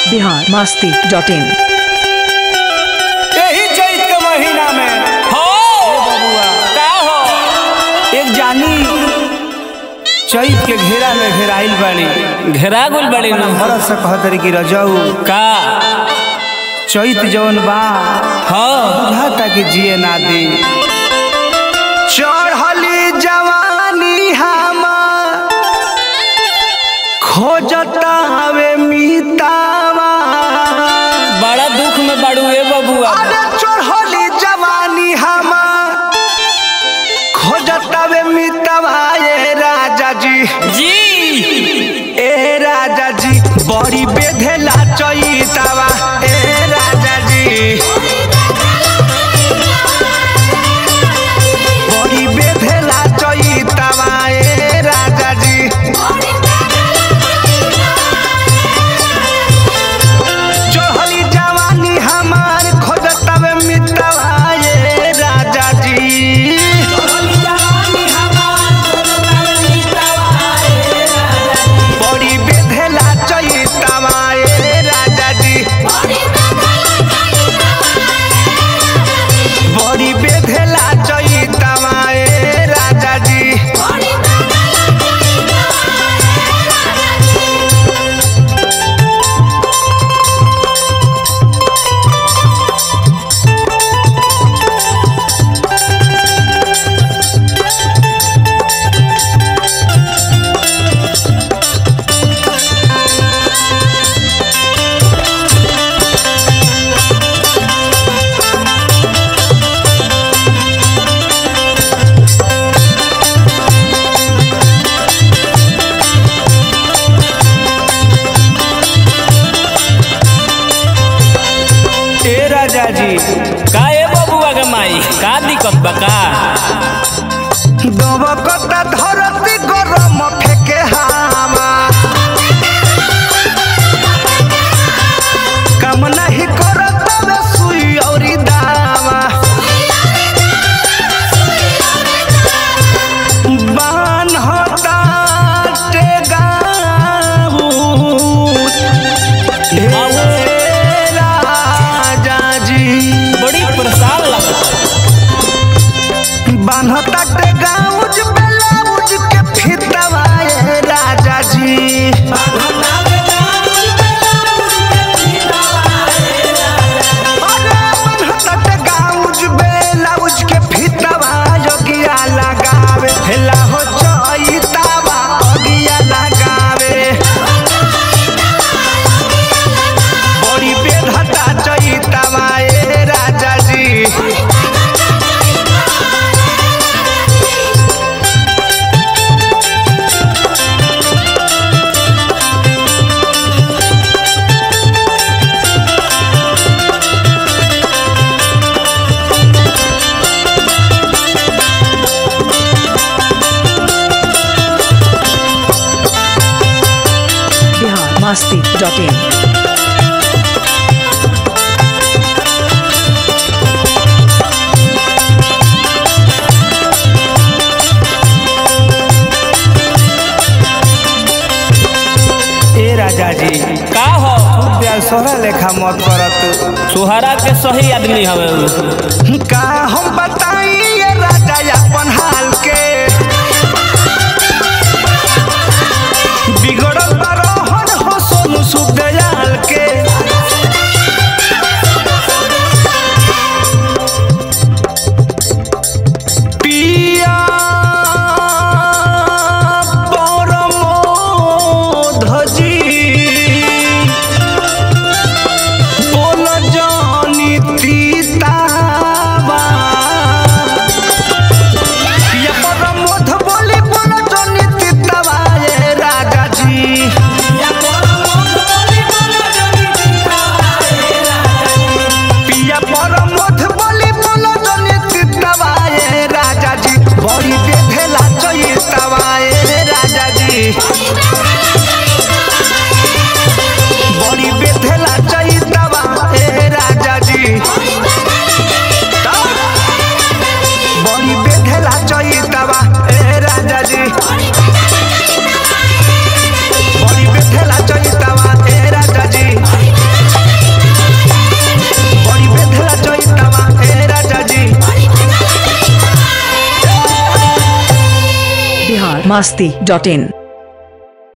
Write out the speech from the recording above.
Bihar Masti dot in यही चैत के महीना में हो बबुआ का हो एक जानी चैत के घेरा में घेराइल बाड़ी घेरा गुल बड़ी नु मरद से कहतरी कि रजऊ का चैत जौन बा हो बुझाता कि जिए ना दी चढ़ली जवानी हमार खोजता हवे मीतावा बड़ा दुख में बड़ू ए बबुआ अरे चढ़ली जवानी हमार खोजता वे मीतावा ए राजा जी जी ए राजा जी बड़ी बेधेला चैतावा ए राजा जी बड़ी बेधेला चैतावा ए राजा जी चढ़ली जवानी हमार खोजतवे मितवा ए राजा जी बड़ी बेधेला चैतावा ए राजा जी बड़ी बेधेला चैतावा ए राजा जी ए राजा जी का ए बबुआ के माई का दिक्कत बा का दबकता धरती गरम फेके हामा काम नहीं करत बे सुई औरी दावा बान होता टेगाऊ ए राजा जी बड़ी परेशान लगता बान्हता के गाउज ब्लाउज के फितवा ए राजा जी अरे बान्हता के गाउज ब्लाउज के फितवा योगिया लगावे हेला हो चैतावा योगिया लगावे बड़ी बेधता चैतावा ए राजा जी बिहार मस्ती डॉट इन ए राजा जी का हो प्यार सोहरा लेखा मत करत सुहारा के सही आदमी हवे उ। का हम बताई ये राजा अपन हाल के बिगड़ल बरोहन हो सोनू सुदयाल के पिया परमोधजी बोल जानी तीतावा ये परम masti.in